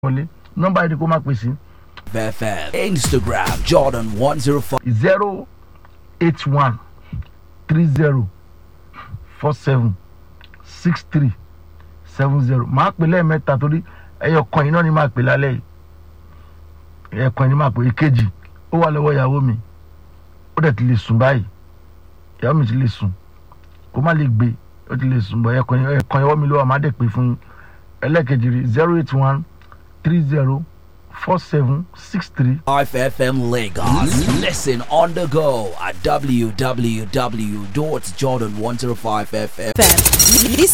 wọlé nọ́mbà yìí ni kó máa pè sí FM, Instagram, Jordan 105. zero eight one three zero four seven six three seven zero máa pè lẹ́ẹ̀mẹ́ta torí ẹyọ kan yìí náà ni máa pè lálẹ́ yìí ẹyọ kan yìí ni máa pè èkejì ó wà lọ́wọ́ ìyàwó mi ó dẹ̀ ti lè sùn báyìí ìyàwó mi ti lè sùn kó má lè gbé ó ti lè sùn bọ̀ ẹyọ kan yìí ẹyọ kan yìí ọwọ́ mi ló wà má dẹ̀ pè fún yín ẹlẹ́ẹ̀kejì rí zero eight one three zero four seven six three 5FM Lagos. Listen on the go at www.jordan105fm. FM.